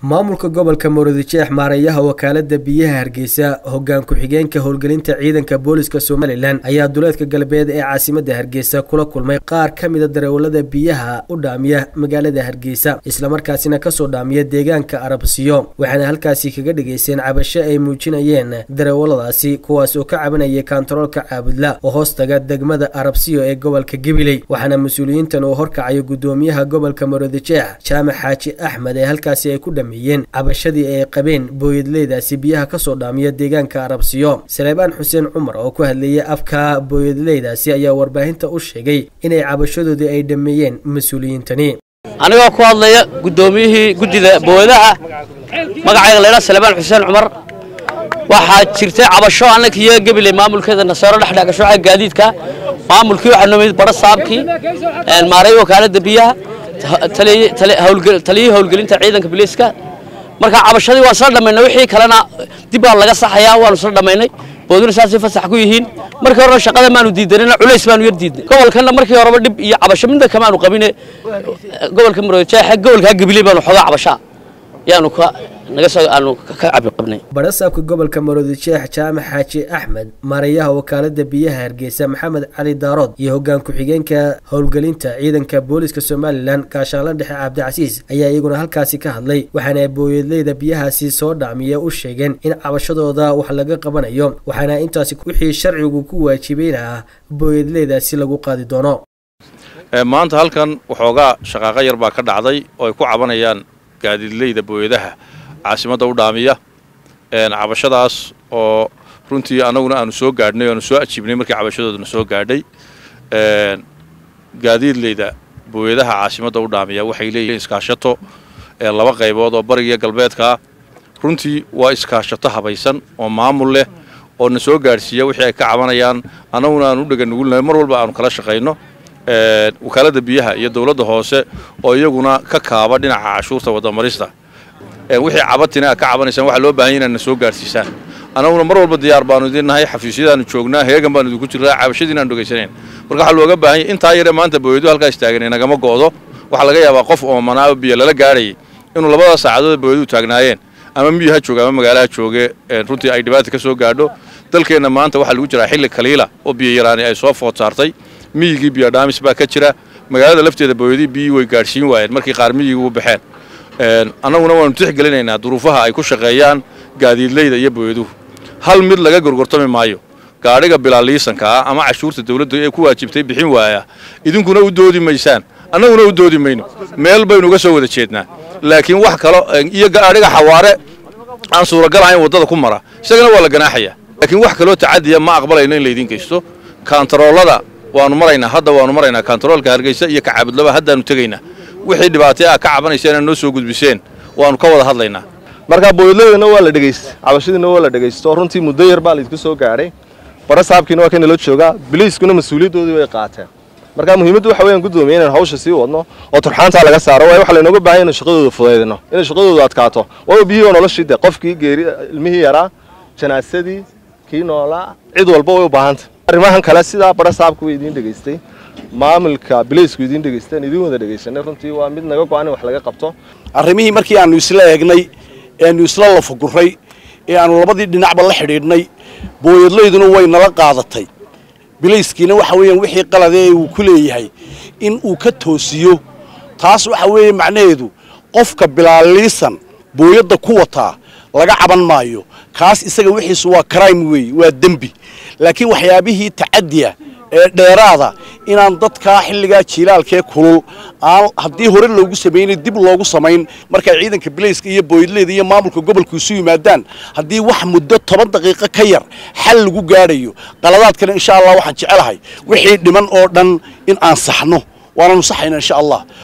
maamulka gobolka murudijeex maareeyaha wakaalada biyaha hargeysa hogaan ku-xigeenka howlgelinta ciidanka booliska somalilan ayaa duleedka galbeed ee caasimada hargeysa kula kulmay qaar ka mida darawalada biyaha u dhaamiya magaalada hargeysa islamarkaasina kasoo dhaamiya deegaanka arabsiyo waxaana halkaasi kaga dhigayseen cabasho ay muujinayeen darawaladaasi kuwaas oo ka cabanayay kantaroolka caabudla oo hoostaga degmada arabsiyo ee gobolka gabiley waxaana mas-uuliyiintan uu horkacayo gudoomiyaha gobolka murudijeex jaamac xaaji axmed ee halkaasi ay ku dhameeyeen cabashadii ay qabeen booyadleydaasi biyaha kasoo dhaamiya deegaanka arabsiyo saleebaan xuseen cumar oo ku hadlayay afka booyadleydaasi ayaa warbaahinta u sheegay inay cabashadoodii ay dhameeyeen mas-uuliyiintani anigoo ku hadlaya guddoomiyihii guddida booyadaha magacayga laydhaa salebaan xuseen cumar waxaa jirtay cabasho annaka iyo gabiley maamulkeeda naseero dhexdhex gasho xagga gaadiidka maamulkii waxaa nomid bara saabkii maareey wakaaladda biyaha taliyihii howlgelinta ciidanka biliiska marka cabashadii waan isla dhammaynay wixii kalena dib baa laga saxayaa waanu isla dhammaynay booduna saasay fasax ku yihiin markii horena shaqada maanu diidanina culays baanu yar diidnay gobolkana markii horeba dhib iyo cabasho midna kamaanu qabine gobolka marojeexa gobolka gabiley baanu xoogaa cabashaa yaanu ka naga soo aanu ka cabi qabnay barasaabka gobolka maroodijeex jaamac xaaji axmed maareeyaha wakaalada biyaha hargeysa maxamed cali daarood iyo hogaan ku-xigeenka howlgelinta ciidanka booliska somalilan gaashaanla dhexe cabdicasiis ayaa iyaguna halkaasi ka hadlay waxaana booyadleyda biyahaasi soo dhacmiya u sheegeen in cabashadooda wax laga qabanayo waxaana intaasi wixii sharcigu ku waajibayna ah booyadleydaasi lagu qaadi doono maanta halkan waxoogaa shaqaaqo yar baa ka dhacday oo ay ku cabanayaan gaadiidleyda booyadaha caasimadda u dhaamiya cabashadaas oo runtii annaguna aanu soo gaadhnay aanu soo ajiibnay markii cabashadoodana soo gaadhay gaadiidleyda booyadaha caasimadda u dhaamiya waxay leeyihiin iskaashato laba qaybood oo barigiyo galbeedkaa runtii waa iskaashato habaysan oo maamul leh oo na soo gaadhsiiya wixii ay ka cabanayaan annaguna aanu u dhega nugulnahay mar walba aanu kala shaqayno wakaaladda biyaha iyo dowladda hoose oo iyaguna ka kaaba dhinaca cashuurta wadamarista wixii cabatina ka cabanaysaan waxaa loo baahanya inaad na soo gaadhsiisaan annaguna mar walba diyaar baanu idin nahay xafiisyadaanu joognaa heegan baanu idinku jirnaa cabashadiina aan dhegaysanayn marka waxaa looga baahanya intaa yare maanta booyadu halkaa istaaganay nagama go'do waxaa laga yaabaa qof oomanaa biyo lala gaadhayay inuu labada saacadood booyadu taagnaayeen ama miyi ha jooge ama magaalaha jooge runtii ay dhibaata ka soo gaadho dalkeenna maanta waxaa lagu jiraa xilli kaliila oo biyo yaraani ay soo food saartay miyigii biyo dhaamis baa ka jira magaalada lafteeda booyadii biyii way gaadhsiin waayeen markii qaar miyigii u baxeen annaguna waanu tixgelinaynaa duruufaha ay ku shaqeeyaan gaadiidleyda iyo booyaduhu hal mid laga gorgortami maayo gaadhiga bilaaliisanka ah ama cashuurta dawladda ee ku waajibtay bixin waaya idinkuna u doodi maysaan annaguna u doodi mayno meel baynu uga soo wada jeednaa laakiin wax kalo iyo gaadhiga xawaare aan suuragal ahayn waddada ku mara isagana waa la ganaaxayaa laakiin wax kaloo tacadiya ma aqbalayno in laydiin geysto kaantaroolada waanu maraynaa hadda waanu maraynaa kaantaroolka hargeysa iyo kacaabudlaba haddaanu tegaynaa wixii dhibaatay ah ka cabanaysa inaad noo soo gudbiseen waanu ka wada hadlaynaa marka booyadleydana waa la dhegaysta cabashadiina waa la dhegaysto runtii muddo yar baa laydinku soo gaadhay bara saabkiina waa kanala joogaa biliiskuna mas-uuliyaddoodii way qaateen marka muhiimaddu waxa weeyaan guddoomiye inaan hawsha sii wadno oo turxaantaa laga saaro waayo waxa laynooga baahan inaan shaqadooda fudaydino inay shaqadooda adkaato waayo biyihii oo noloshii de qofkii geeri ilmihii yaraa janaasadii kii noolaa cid walba way u baahanta arrimahan kale sidaa bara saabka way idiin dhegaystay maamulka bilaysku idiin dhegaysteen idiin wada dhegaysanay runtii waa mid naga go-an in wax laga qabto arrimihii markii aanu isla eegnay eanu isla lafaguray ee aanu labadii dhinacba la xidhiidhnay booyadlayduna way nala qaadatay bilayskiina waxa weeyaan wixii qaladee uu ku leeyahay in uu ka toosiyo taas waxa weeye macnaheedu qofka bilaaliisan booyadda ku wataa laga caban maayo kaas isaga wixiisu waa crime weeye waa dembi laakiin waxyaabihii tacadiya ee dheeraada inaan dadkaa xilligaa jiilaalkee kulul aan haddii hore loogu samaynay dib loogu samayn markay ciidanka bilayska iyo booyadleyda iyo maamulka gobolku isu yimaadaan haddii wax muddo toban daqiiqo ka yar xal lagu gaadhayo qaladaadkana insha allah waxaan jecelahay wixii dhiman oo dhan in aan saxno waananu saxayna insha allah